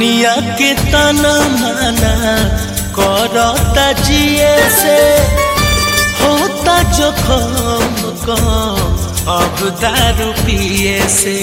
दुनिया के तना माना करता जिए से होता जोखम कम अब दारू पिए से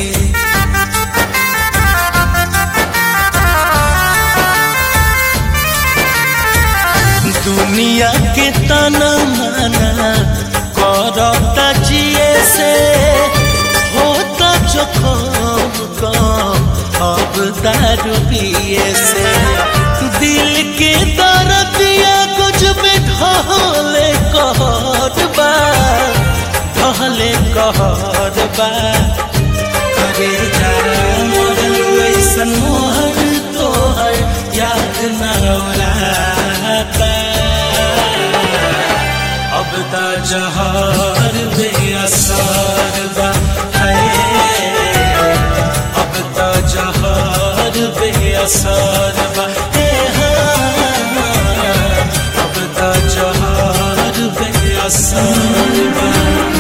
दुनिया के तना माना करता जिए से होता जोखम कम अब दारू पिए से दिल के दर्दिया कुछ में ढहले कहर बा ढहले कहर बा करे जा मोर ऐसन मोहर तोहर याद न रौलाता अब त जहर बेअसर बा है अब त जहर बेअसर बा हे हाँ, अब त जहर बेअसर बा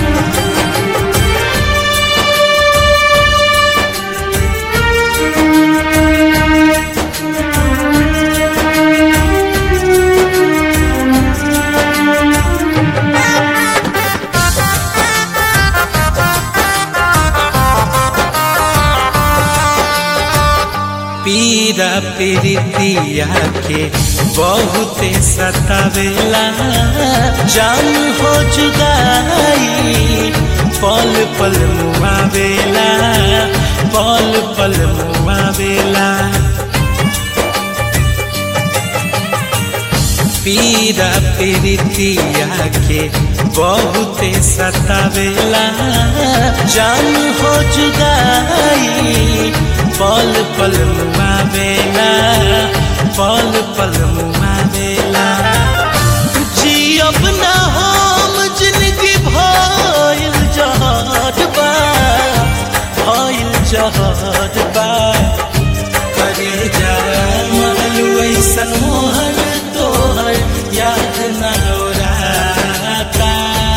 पीरा पीरितिया के बहुते सतावेला जान हो जुदाई पल पल मुआवेला पल पल मुआवेला पीरा पीरितिया के बहुते सतावेला जान हो जुदाई पल पल मुआवेला पल पल मुआवेला जियब ना हम जिंदगी भइल जहर बा भइल जहर बा करे जा मरलू ऐसन मोहर तोहर याद न रौराता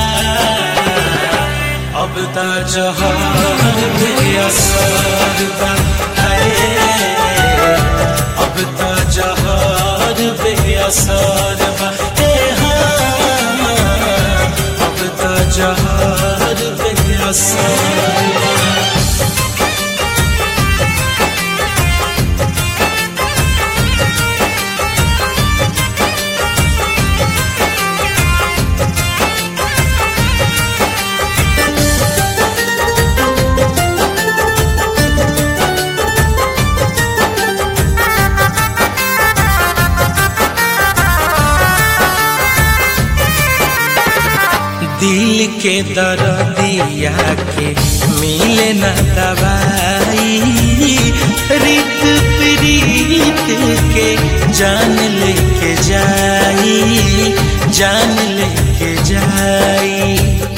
अब त जहर बेअसर बा है अब त जहर बेअसर बा हे हाँ, अब त जहर बेअसर बा दिल के दर्दिया के मिले न दवाई रित प्रीत के जान लेके जाई जान लेके जाई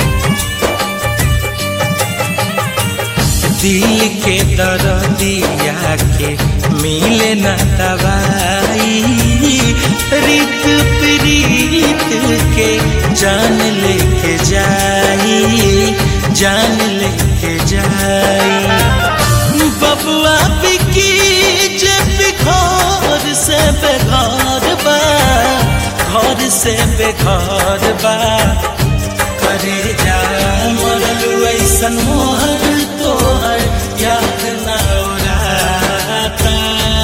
दिल के दर्दिया के मिले न दवाई रित प्रीत के जान लेके जाई जान लेके जाई बबुआ बिकी जब घर से बेघर बा घर से बेघर बा करे जा मरलू ऐसन मोहर तोहर याद न रौलाता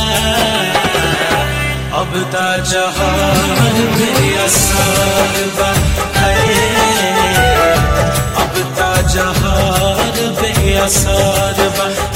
अब त जहर बेअसर बा है अब त जहर बेअसर बा